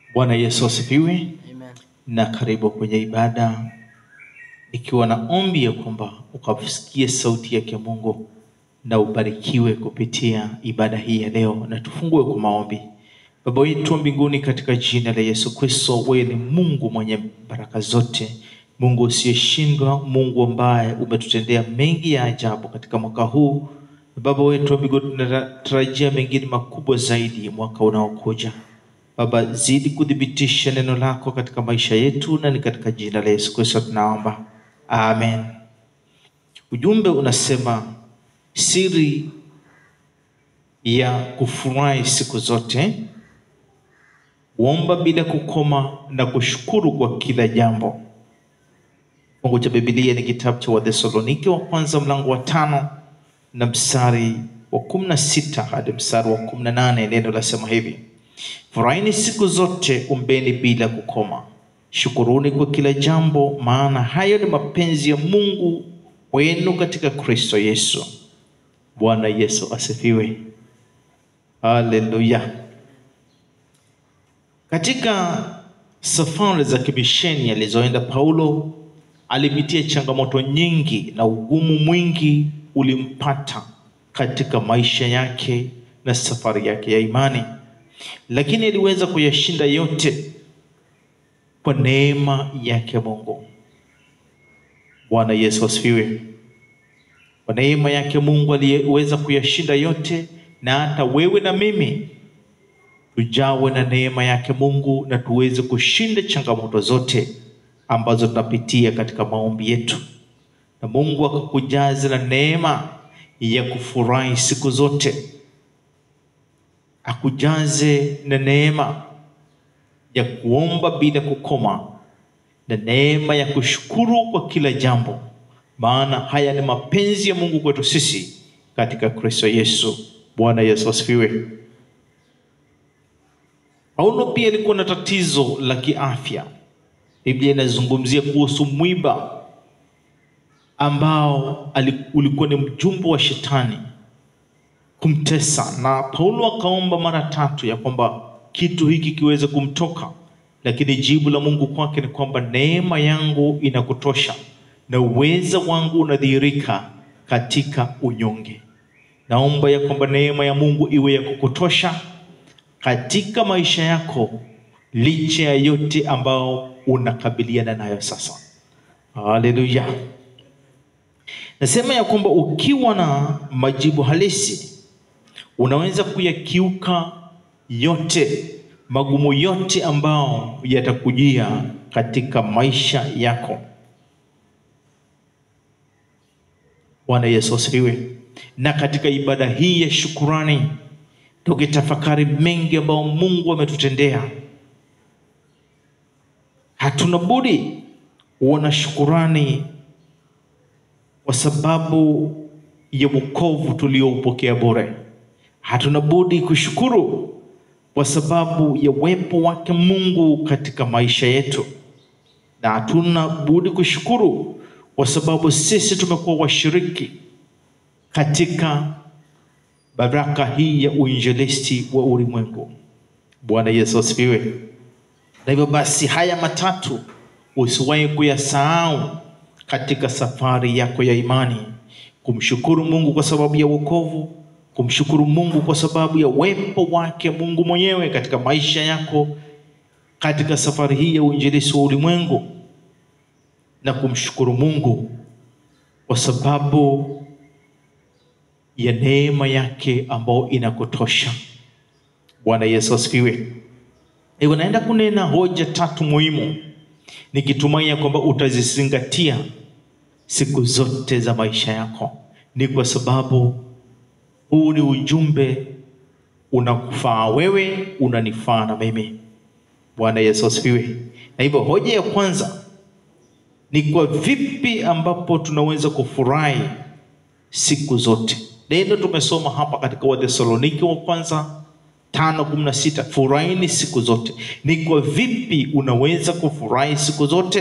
Bwana Yesu asifiwe Amen. na karibu kwenye ibada, ikiwa na ombi ya kwamba ukasikie sauti yake Mungu na ubarikiwe kupitia ibada hii ya leo, na tufungue kwa maombi. Baba wetu wa mbinguni, katika jina la Yesu Kristo, wewe ni Mungu mwenye baraka zote, Mungu usiyeshindwa, Mungu ambaye umetutendea mengi ya ajabu katika mwaka huu. Baba wetu wa mbinguni, tunatarajia mengine makubwa zaidi mwaka unaokuja. Baba, zidi kuthibitisha neno lako katika maisha yetu, na ni katika jina la Yesu Kristo tunaomba, amen. Ujumbe unasema siri ya kufurahi siku zote, kuomba bila kukoma na kushukuru kwa kila jambo. Fungu cha Biblia ni kitabu cha Wathesalonike wa kwanza mlango wa tano na mstari wa kumi na sita hadi mstari wa kumi na nane Neno lasema hivi: Furahini siku zote, ombeni bila kukoma, shukuruni kwa kila jambo, maana hayo ni mapenzi ya Mungu wenu katika Kristo Yesu. Bwana Yesu asifiwe, haleluya. Katika safari za kimisheni alizoenda Paulo, alipitia changamoto nyingi na ugumu mwingi ulimpata katika maisha yake na safari yake ya imani lakini aliweza kuyashinda yote kwa neema yake Mungu. Bwana Yesu asifiwe. Kwa neema yake Mungu aliyeweza kuyashinda yote, na hata wewe na mimi tujawe na neema yake Mungu na tuweze kushinda changamoto zote ambazo tunapitia katika maombi yetu, na Mungu akakujaza na neema ya kufurahi siku zote akujaze na neema ya kuomba bila kukoma na neema ya kushukuru kwa kila jambo, maana haya ni mapenzi ya Mungu kwetu sisi katika Kristo Yesu. Bwana Yesu asifiwe. Paulo pia alikuwa na tatizo la kiafya. Biblia inazungumzia kuhusu mwiba ambao ulikuwa ni mjumbe wa shetani kumtesa na Paulo akaomba mara tatu ya kwamba kitu hiki kiweze kumtoka, lakini jibu la Mungu kwake ni kwamba neema yangu inakutosha na uweza wangu unadhihirika katika unyonge. Naomba ya kwamba neema ya Mungu iwe ya kukutosha katika maisha yako, licha ya yote ambao unakabiliana nayo sasa. Haleluya! Nasema ya kwamba ukiwa na majibu halisi unaweza kuyakiuka yote magumu yote ambao yatakujia katika maisha yako. Bwana Yesu asifiwe. Na katika ibada hii ya shukurani, tukitafakari mengi ambayo Mungu ametutendea, hatuna budi kuona shukurani kwa sababu ya wokovu tulioupokea bure. Hatuna budi kushukuru kwa sababu ya uwepo wake Mungu katika maisha yetu, na hatuna budi kushukuru kwa sababu sisi tumekuwa washiriki katika baraka hii ya uinjilisti wa ulimwengu. Bwana Yesu asifiwe. Na hivyo basi, haya matatu usiwahi kuyasahau katika safari yako ya imani: kumshukuru Mungu kwa sababu ya wokovu kumshukuru Mungu kwa sababu ya uwepo wake Mungu mwenyewe katika maisha yako katika safari hii ya uinjilisti wa ulimwengu, na kumshukuru Mungu kwa sababu ya neema yake ambayo inakutosha. Bwana Yesu asifiwe. Hivyo naenda kunena hoja tatu muhimu, nikitumai ya kwamba utazizingatia siku zote za maisha yako. Ni kwa sababu huu ni ujumbe unakufaa wewe, unanifaa na mimi. Bwana Yesu asifiwe. Na hivyo hoja ya kwanza ni kwa vipi ambapo tunaweza kufurahi siku zote. Neno tumesoma hapa katika Wathesalonike wa kwanza tano kumi na sita furahini siku zote. Ni kwa vipi unaweza kufurahi siku zote?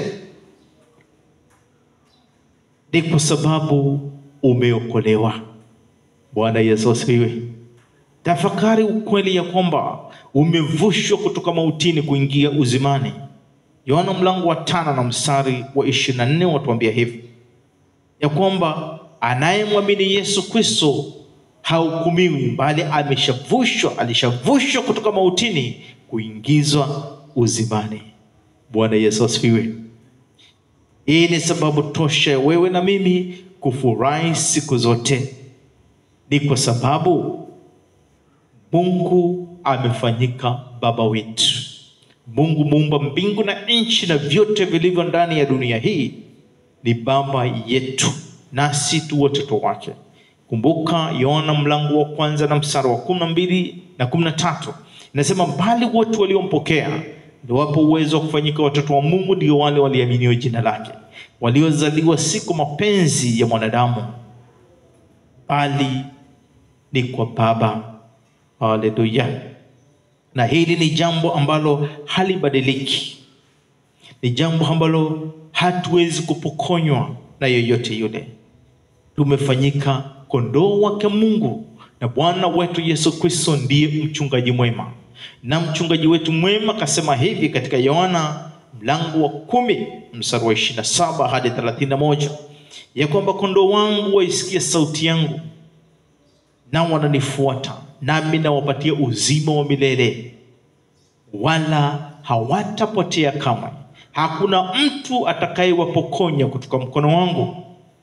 Ni kwa sababu umeokolewa. Bwana Yesu asifiwe. tafakari ukweli ya kwamba umevushwa kutoka mautini kuingia uzimani. Yohana mlango wa tano na mstari wa ishirini na nne watuambia hivi ya kwamba anayemwamini Yesu Kristo hahukumiwi, bali ameshavushwa, alishavushwa kutoka mautini kuingizwa uzimani. Bwana Yesu asifiwe. Hii ni sababu tosha ya wewe na mimi kufurahi siku zote, ni kwa sababu Mungu amefanyika baba wetu. Mungu muumba mbingu na nchi na vyote vilivyo ndani ya dunia hii ni baba yetu, nasi tu watoto wake. Kumbuka Yohana mlango wa kwanza na mstari wa kumi na mbili na kumi na tatu inasema, bali wote waliompokea ndiwapo uwezo wa kufanyika watoto wa Mungu, ndio wale waliaminio jina lake, waliozaliwa si kwa mapenzi ya mwanadamu, bali ni kwa Baba. Haleluya! Na hili ni jambo ambalo halibadiliki, ni jambo ambalo hatuwezi kupokonywa na yeyote yule. Tumefanyika kondoo wake Mungu, na Bwana wetu Yesu Kristo ndiye mchungaji mwema, na mchungaji wetu mwema kasema hivi katika Yohana mlango wa kumi mstari wa ishirini na saba hadi thelathini na moja ya kwamba kondoo wangu waisikia sauti yangu, nao wananifuata, nami nawapatia uzima wa milele, wala hawatapotea kamwe. Hakuna mtu atakayewapokonya kutoka mkono wangu.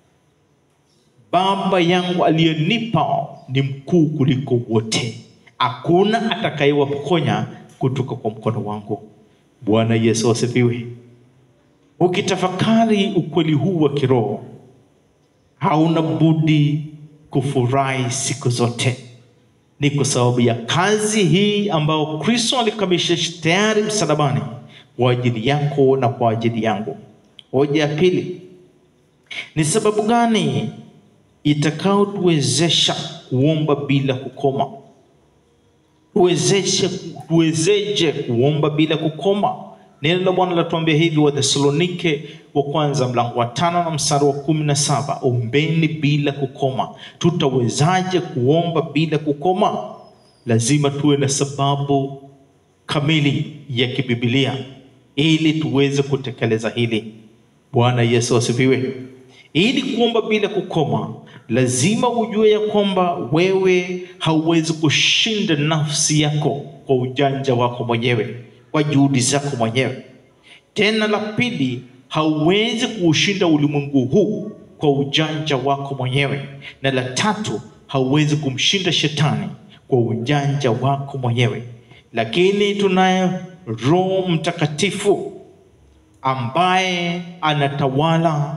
Baba yangu aliyenipa ni mkuu kuliko wote, hakuna atakayewapokonya kutoka kwa mkono wangu. Bwana Yesu asifiwe. Ukitafakari ukweli huu wa kiroho, hauna budi kufurahi siku zote. Ni kwa sababu ya kazi hii ambayo Kristo alikamilisha tayari msalabani kwa ajili yako na kwa ajili yangu. Hoja ya pili, ni sababu gani itakayotuwezesha kuomba bila kukoma? Tuwezeshe, tuwezeje kuomba bila kukoma? Neno la Bwana latuambia hivi, Wathesalonike wa kwanza mlango wa tano na mstari wa kumi na saba ombeni bila kukoma. Tutawezaje kuomba bila kukoma? Lazima tuwe na sababu kamili ya kibibilia ili tuweze kutekeleza hili. Bwana Yesu asifiwe. Ili kuomba bila kukoma, lazima ujue ya kwamba wewe hauwezi kushinda nafsi yako kwa ujanja wako mwenyewe, kwa juhudi zako mwenyewe. Tena la pili, hauwezi kuushinda ulimwengu huu kwa ujanja wako mwenyewe, na la tatu, hauwezi kumshinda shetani kwa ujanja wako mwenyewe. Lakini tunaye Roho Mtakatifu ambaye anatawala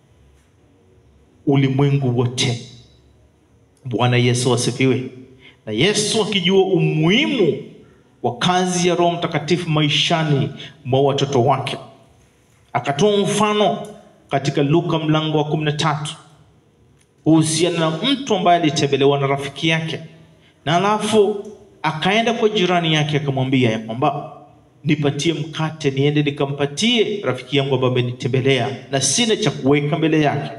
ulimwengu wote. Bwana Yesu asifiwe. Na Yesu akijua umuhimu wa kazi ya Roho Mtakatifu maishani mwa watoto wake, akatoa mfano katika Luka mlango wa kumi na tatu kuhusiana na mtu ambaye alitembelewa na rafiki yake, na alafu akaenda kwa jirani yake akamwambia ya kwamba nipatie mkate niende nikampatie rafiki yangu ambaye amenitembelea na sina cha kuweka mbele yake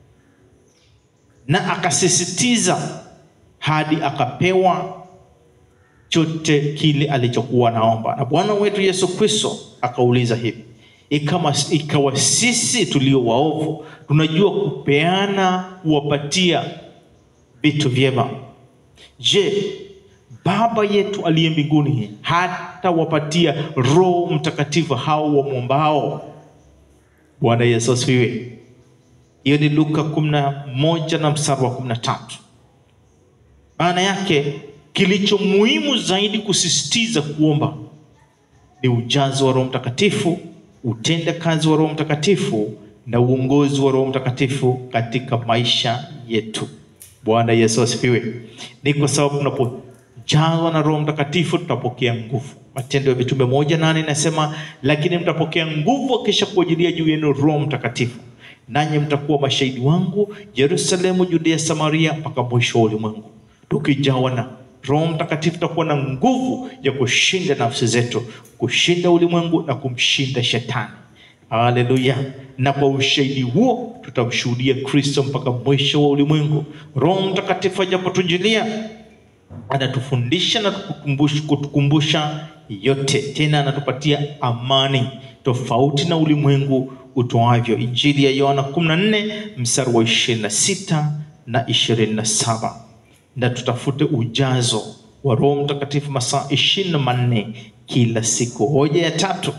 na akasisitiza hadi akapewa chote kile alichokuwa naomba. Na Bwana wetu Yesu Kristo akauliza hivi, ikama ikawa sisi tulio waovu tunajua kupeana kuwapatia vitu vyema, je, Baba yetu aliye mbinguni hata wapatia Roho Mtakatifu hao wamwombao? Bwana Yesu asifiwe. Hiyo ni Luka kumi na moja na mstari wa kumi na tatu. Maana yake kilicho muhimu zaidi kusisitiza kuomba ni ujazo wa Roho Mtakatifu, utenda kazi wa Roho Mtakatifu na uongozi wa Roho Mtakatifu katika maisha yetu. Bwana Yesu asifiwe. Ni kwa sababu tunapojazwa na Roho Mtakatifu tutapokea nguvu. Matendo ya Mitume moja nane inasema, lakini mtapokea nguvu akisha kuajilia juu yenu Roho Mtakatifu nanyi mtakuwa mashahidi wangu Yerusalemu, Judea, Samaria mpaka mwisho wa ulimwengu. Tukijawa na Roho Mtakatifu tutakuwa na nguvu ya kushinda nafsi zetu, kushinda ulimwengu na kumshinda shetani. Haleluya! Na kwa ushahidi huo tutamshuhudia Kristo mpaka mwisho wa ulimwengu. Roho Mtakatifu ajapotujilia, anatufundisha na kutukumbusha, kutukumbusha yote, tena anatupatia amani tofauti na ulimwengu utoavyo. Injili ya Yohana 14 mstari wa 26 na 27, na tutafute ujazo wa Roho Mtakatifu masaa ishirini na manne kila siku. Hoja ya tatu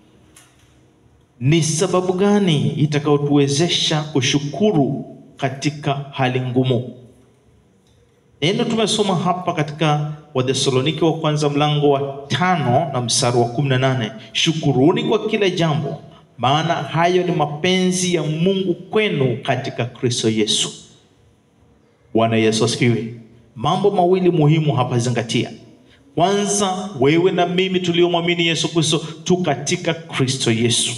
ni sababu gani itakayotuwezesha kushukuru katika hali ngumu? Neno tumesoma hapa katika Wathesalonike wa kwanza mlango wa tano na mstari wa kumi na nane shukuruni kwa kila jambo, maana hayo ni mapenzi ya Mungu kwenu katika Kristo Yesu. Bwana Yesu asifiwe. Mambo mawili muhimu hapa, zingatia. Kwanza, wewe na mimi tuliomwamini Yesu Kristo tu katika Kristo Yesu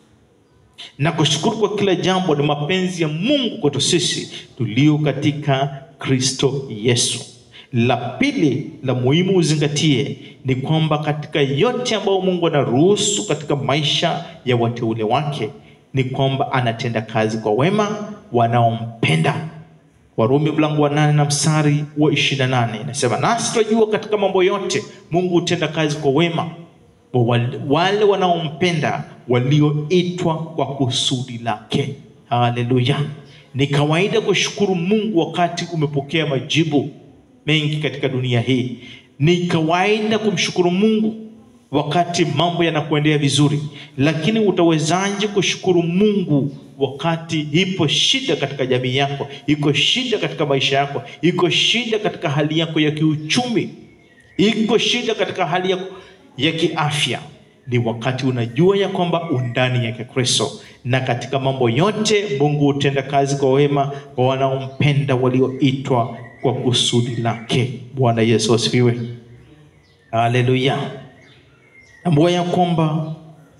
na kushukuru kwa kila jambo ni mapenzi ya Mungu kwetu sisi tulio katika Kristo Yesu. La pili la muhimu uzingatie ni kwamba katika yote ambayo Mungu anaruhusu katika maisha ya wateule wake ni kwamba anatenda kazi kwa wema wanaompenda. Warumi mlango wa nane na mstari wa ishirini na nane inasema nasi tunajua katika mambo yote Mungu hutenda kazi kwa wema wale wanaompenda walioitwa kwa kusudi lake. Haleluya! Ni kawaida kushukuru Mungu wakati umepokea majibu mengi katika dunia hii. Ni kawaida kumshukuru Mungu wakati mambo yanakuendea vizuri, lakini utawezaje kushukuru Mungu wakati ipo shida katika jamii yako, iko shida katika maisha yako, iko shida katika hali yako ya kiuchumi, iko shida katika hali yako ya kiafya? Ni wakati unajua ya kwamba undani yake Kristo, na katika mambo yote Mungu hutenda kazi kwa wema kwa wanaompenda walioitwa kwa kusudi lake. Bwana Yesu asifiwe, haleluya. Tambua ya kwamba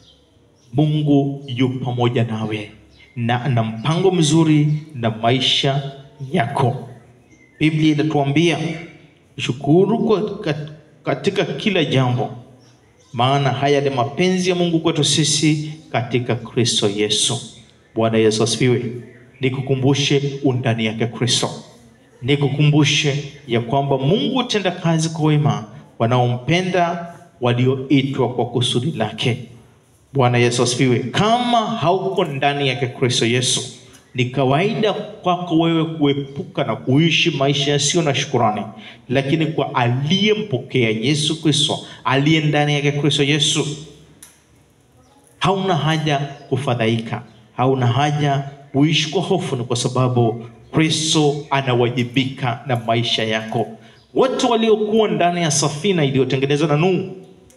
Mungu yu pamoja nawe na ana mpango mzuri na maisha yako. Biblia inatuambia shukuru kwa katika kila jambo, maana haya ni mapenzi ya Mungu kwetu sisi katika Kristo Yesu. Bwana Yesu asifiwe. Nikukumbushe undani yake Kristo, nikukumbushe ya kwamba Mungu hutenda kazi kwa wema wanaompenda walioitwa kwa kusudi lake. Bwana Yesu asifiwe. Kama hauko ndani yake Kristo Yesu, ni kawaida kwako wewe kuepuka na kuishi maisha yasiyo na shukurani, lakini kwa aliyempokea Yesu Kristo, aliye ndani yake Kristo Yesu, hauna haja kufadhaika, hauna haja kuishi kwa hofu, ni kwa sababu Kristo anawajibika na maisha yako. Wote waliokuwa ndani ya safina iliyotengenezwa na Nuhu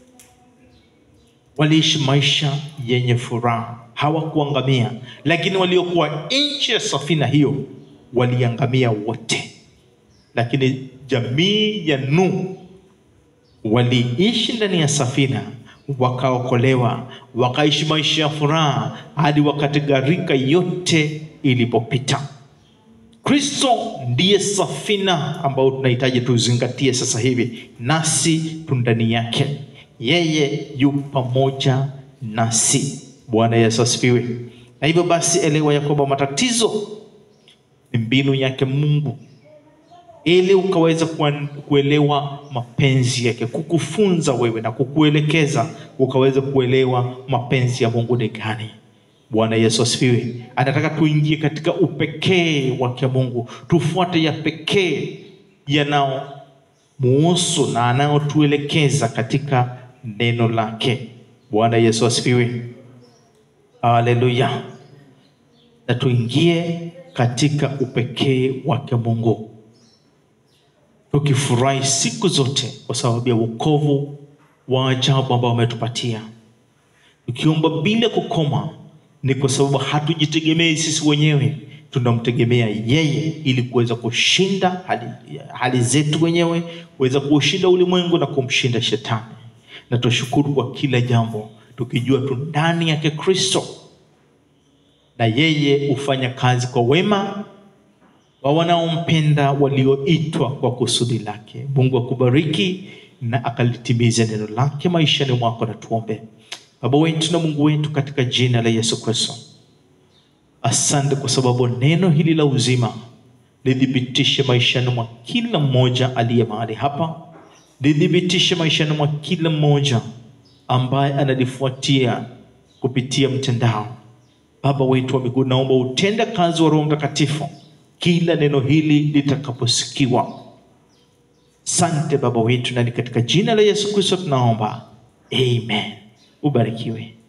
waliishi maisha yenye furaha, hawakuangamia. Lakini waliokuwa nje ya safina hiyo waliangamia wote. Lakini jamii ya Nuhu waliishi ndani ya safina, wakaokolewa, wakaishi maisha ya furaha hadi wakati gharika yote ilipopita. Kristo ndiye safina ambayo tunahitaji tuzingatie sasa hivi, nasi tu ndani yake yeye yu pamoja nasi. Bwana Yesu asifiwe. Na hivyo basi, elewa ya kwamba matatizo ni mbinu yake Mungu ili ukaweza kuelewa mapenzi yake, kukufunza wewe na kukuelekeza ukaweza kuelewa mapenzi ya Mungu ni gani. Bwana Yesu asifiwe. Anataka tuingie katika upekee wake Mungu, tufuate ya pekee yanao muhusu na anayotuelekeza katika neno lake. Bwana Yesu asifiwe, haleluya. Na tuingie katika upekee wake Mungu tukifurahi siku zote kwa sababu ya wokovu wa ajabu ambao ametupatia, tukiomba bila kukoma. Ni kwa sababu hatujitegemei sisi wenyewe, tunamtegemea yeye ili kuweza kushinda hali, hali zetu wenyewe, kuweza kuushinda ulimwengu na kumshinda shetani. Na tushukuru kwa kila jambo, tukijua tu ndani yake Kristo, na yeye hufanya kazi kwa wema wa wanaompenda walioitwa kwa kusudi lake. Mungu akubariki na akalitimize neno lake maishani mwako. Na tuombe. Baba wetu na Mungu wetu, katika jina la Yesu Kristo, asante kwa sababu neno hili la uzima lithibitishe maishani mwa kila mmoja aliye mahali hapa, lithibitishe maishani mwa kila mmoja ambaye analifuatia kupitia mtandao. Baba wetu wa mbinguni, naomba utende kazi wa Roho Mtakatifu kila neno hili litakaposikiwa. Sante Baba wetu, na ni katika jina la Yesu Kristo tunaomba, amen. Ubarikiwe.